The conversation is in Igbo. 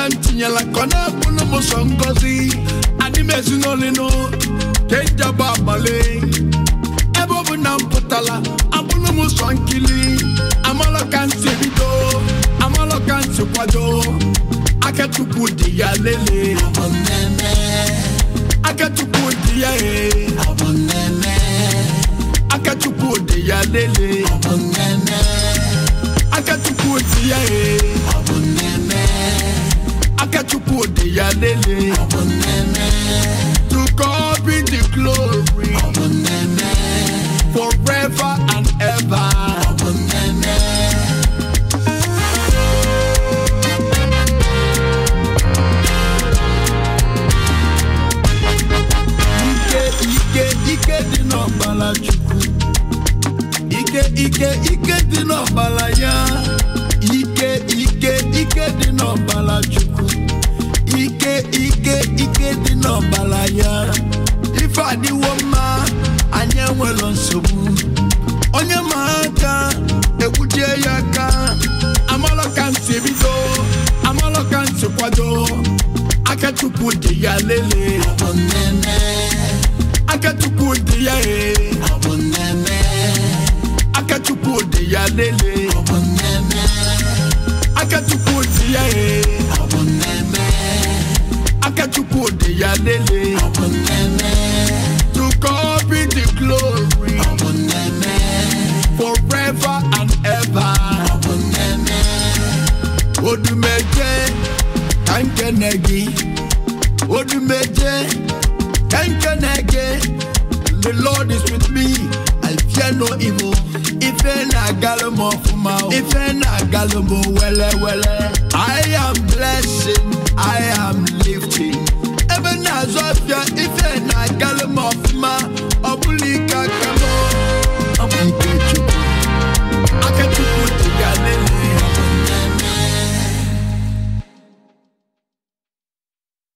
ka m tinyela ka ọ na-abụrụ m sọ ngọzi adị m ezinụlọ ke njaba abalị ebe ọ bụ na m pụtala abụrụ m sọ nkili amalọ ka m si bido amalọ ka m si kwado akachukwu dị ya lele akachukwu dị ya ee akachukwu dị ya lele akachukwu dị ya ee akachukwu dị ya lele to God be the glory forever and ever. ike ike ike dị n'ọbara chukwu ike ike ike dị n'ọbara ya ike ike ike dị n'ọbara chukwu ike ike ike dị n'ọbara ya ife adịwo mma anyị enwere nsogbu onye ma aka ekwujie ya aka amalọ ka m si bido amalọ ka m si kwado aka chukwu dị ya lele akachukwu dị ya ee akachukwu dị ya lele akachukwu dị ya ee akachukwu dị ya lele to God be the glory forever and ever odumeje ka nkene gị odumeje ka nkene gị the lord is with me i fear no evil ife na-agalụ m ọfụma o. ife na-agalụ m wele wele i am blessing i am lifting ebe na-azụ afịa ife na-agalụ m ọfụma ọ bụla ike aka m